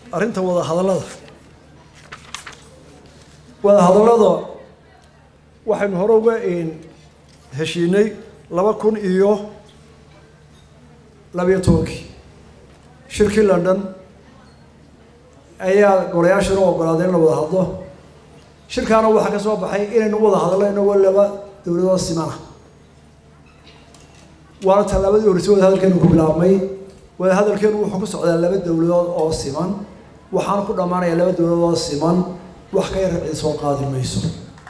arrinta wada hadallada wada hadallada waxaynu hore uga heshiinay laba kun iyo labiyo tobankii shirkii london ayaa golayaashana u ogolaaday in la wada hadlo shirkaana waxaa ka soo baxay inaynu wada hadalno inagoo laba dowladood simana waana tallaabadii horreysay wada hadalkeenu ku bilaabmay wada hadalkeenu wuxuu ku socdaa laba dowladood oo siman waxaana ku dhammaanaya laba dowladood oo siman wax ka yar cid soo qaadi mayso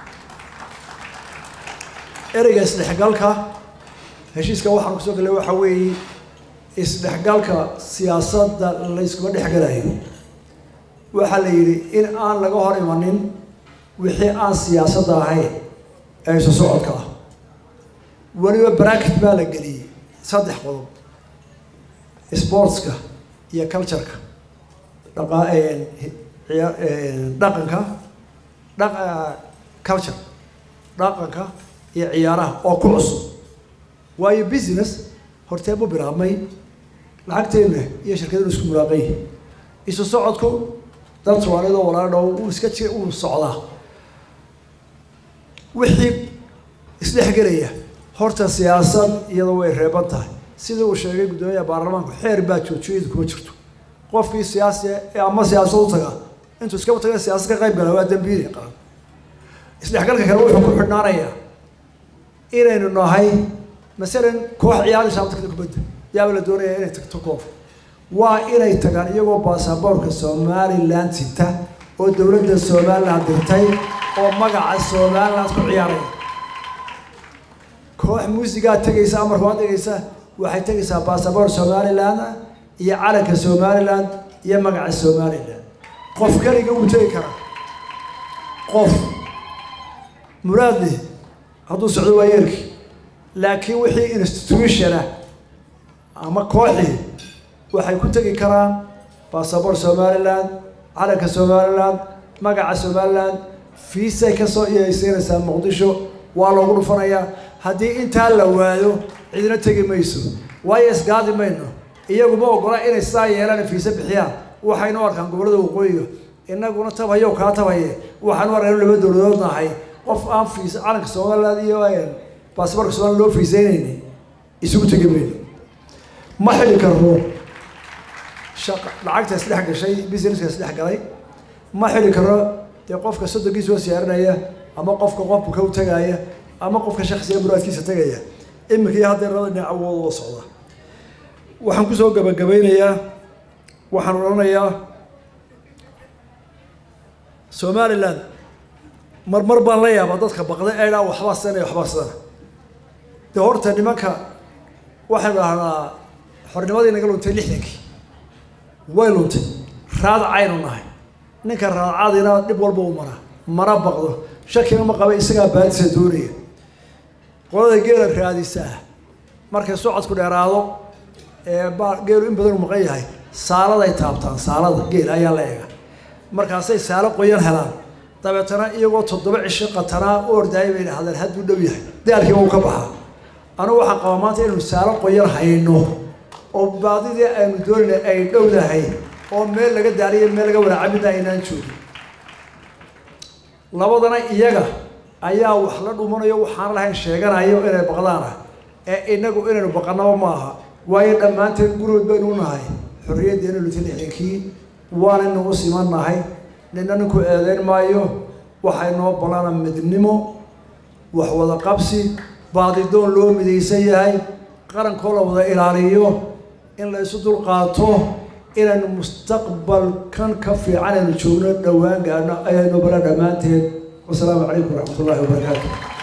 ereyga isdhexgalka heshiiska waxaan kusoo gallay waxaa weeye isdhexgalka siyaasadda layskuma dhexgalayo waxaa la yidhi in aan laga hor imanin wixii aan siyaasadda ahayn ee isu socodka ah weliba bracket baa la geliyey saddex qodob sportska iyo cultureka dhaqa dhaqanka dha culture dhaqanka iyo ciyaaraha oo ku cusub waayo business hortee bu bilaabmay lacagteena iyo shirkadenu isku mulaaqay isu socodku dad soomaaliyadoo walaala dhow uu iska ji uu socdaa wixii isdhexgelaya horta siyaasad iyadoo way reeban tahay sidii uu sheegay guddoomiyaha baarlamaanku xeer baa joojiyadu kuma jirto qofkii siyaasi ee ama siyaasad u taga intuu iskaba taga siyaasad ka qayb gala waa dambiili qaran isdhexgalka kale wuxuu ku xidhnaanayaa inaynu nahay masalan koox ciyaaraysa abtakada kubadda yaaba la doonaya inay tagto koof waa inay tagaan iyagoo baasaboorka somaliland sita oo dowladda somaliland dirtay oo magaca somaliland ku ciyaaraya koox muusigaa tegaysa amarka waa tegaysa waxay tegaysaa baasaboor somaliland iyo calanka somaliland iyo magaca somaliland qof keliga wuu tegi karaa qof muraadli hadduu socdo waa yeerki laakiin wixii institutionah ama kooxii waxay ku tegi karaan baasaboor somaliland calanka somaliland magaca somaliland fiisay kasoo iyaysiinaysaa muqdisho waa loogu dhufanayaa haddii intaa la waayo cidina tegi mayso waayo isgaadi mayno iyaguma ogola inay saa yeelaan fiise bixiyaan waxaynu arkaan gobollada waqooyiga inaguna tabhayo kaa tabhaye waxaanu arkaan laba dowladood nahay qof aan fiis calanka somaliland iyo baasaboorka somaliland loo fiiseynayni isugu tegi mayno ma xili karno shaqa lacagta isdhex gashay businesska isdhex galay ma xili karno dee qofka soddonkiisa oo siyaarinaya ama qofka qofka ka u tagaaya ama qofka shaksiga muraadkiisa tegaya iminka iyo haddee labada dhinac awood oo socda waxaan kusoo gabagabaynayaa waxaan odhanayaa somaliland marmar baan la yaabaa dadka baqda ee dhaa waxbaa sana waxbaa sana dee horta nimanka waxaynu dhahnaa xornimadii naga luntay lixdankii way luntay raadacaynu nahay ninka raadacadina dhib walba u maraa mana baqdo shakina ma qaba isagaa baadisa doonaya qolada geela raadisaa markay socodku dheeraado ee ba geelu in badan u maqan yahay saaladay taabtaan saalada geel ayaa la eega markaasay saalo qoyan helaan dabeetana iyagoo toddoba cisho qatanaa u ordaayay bay dhahdeen hadduu dhow yahay daalkiiba uu ka baxaa anugu waxaan qabaa maanta inaynu saalo qoyan hayno oo baadidii aynu doonayna ay dhowdahay oo meel laga daaliyo meel laga walaacamida aynaan joogin labadana iyaga ayaa wax la dhumanayo waxaan lahayn sheeganayo inay baqdaana ee inagu inaynu baqanaba maaha waayo dhammaanteen gurigood baynu nahay xorriyaddeena luti lixdankii waanaynu u siman nahay nina ninku eedeyn maayo waxay noo ballana midnimo wax wada qabsi baadidoon loo midaysan yahay qarankoo la wada ilaaliyo in la isu dulqaato inaynu mustaqbalkan ka fiican aynu joogno dhowaan gaadhno ayaynu bala dhammaanteed wasalaamu calaykum waraxmat ullahi wabarakaatu